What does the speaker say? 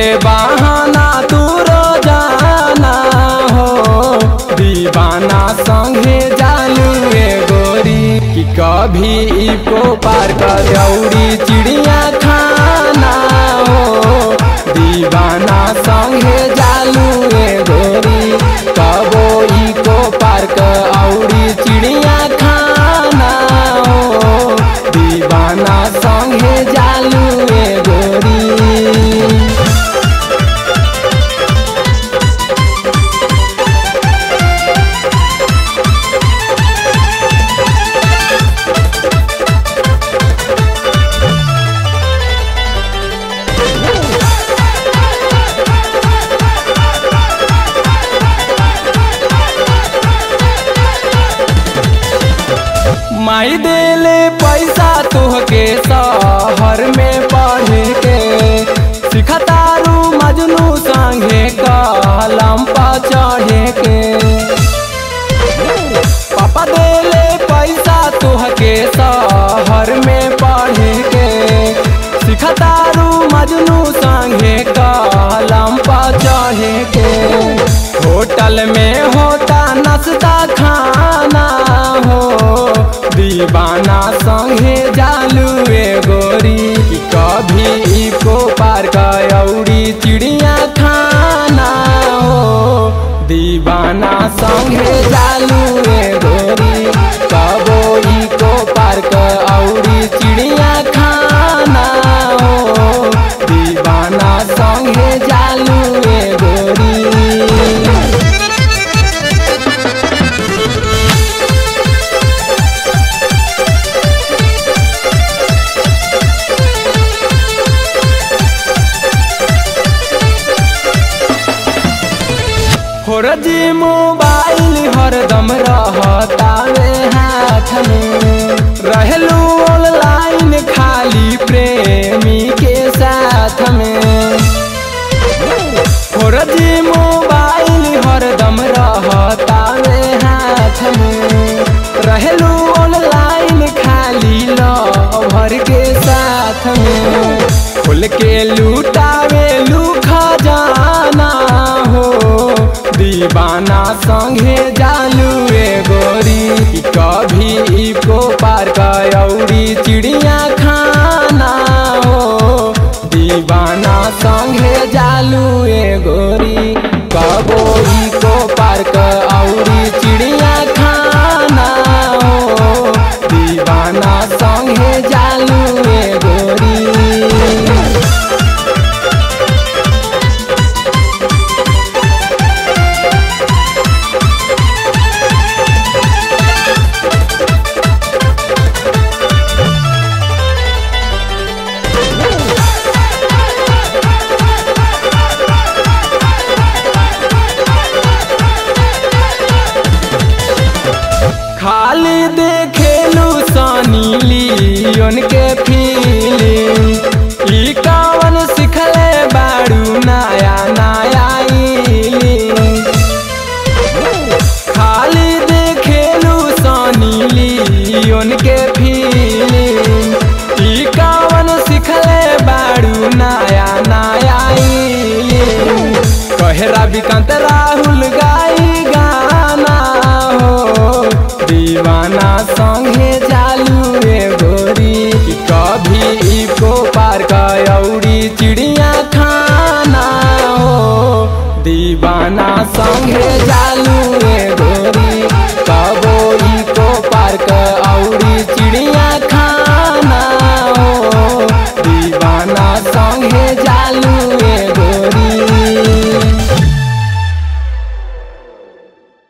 बहाना तू रोजाना हो दीवाना संगे जालू ए गोरी कि कभी इको पार कर दौड़ी चिड़िया खाना हो दीवाना संगे जालू ए गोरी कबो इको पार्क औरी चिड़िया खाना हो दीवाना संगे जालू ए गोरी माई देले पैसा तुहके शहर में पढ़े के सिखतारू मजनू संगे कलम पर चढ़े के पापा देले पैसा तुहके शहर में पढ़े के सिखतारू मजनू संगे कलम पर चढ़े के होटल में होता नाश्ता खाना हो दीवाना संगे जालू ए गोरी कि कभी इको पार औरी चिड़िया खाना हो दीवाना संगे जालू ए गोरी कबो इको पार्क औरी चिड़िया खाना हो दीवाना संगे जालू ए गोरी जी मोबाइल हरदम रहतावे हाथ में रहलू ऑनलाइन खाली प्रेमी के साथ में जी मोबाइल हरदम रहतावे हाथ में रहलू ऑनलाइन खाली लवर के साथ में खोल के लूटावे लू खजाना हो दीवाना संगे जालू ए गोरी कि कभी इको पार औरी चिड़िया खाना हो दीवाना संगे जालू ए गोरी कबो इको पार औरी चिड़िया खाना हो दीवाना संगे जालू ए गोरी खाली देखेलू सनी लियोन के फीलिंग ई कवन सिखले बाड़ू नया नया इलिंग खाली देखेलू सनी लियोन के फीलिंग ई कवन सिखले बाड़ू नया नया इलिंग कहे रविकांत राहुल गाई गाना हो दीवाना संगे जालू रे गोरी कि कभी इको पार औरी चिड़िया खाना हो दीवाना संगे जालू रे गोरी कबो इको पार औरी चिड़िया खाना हो दीवाना संगे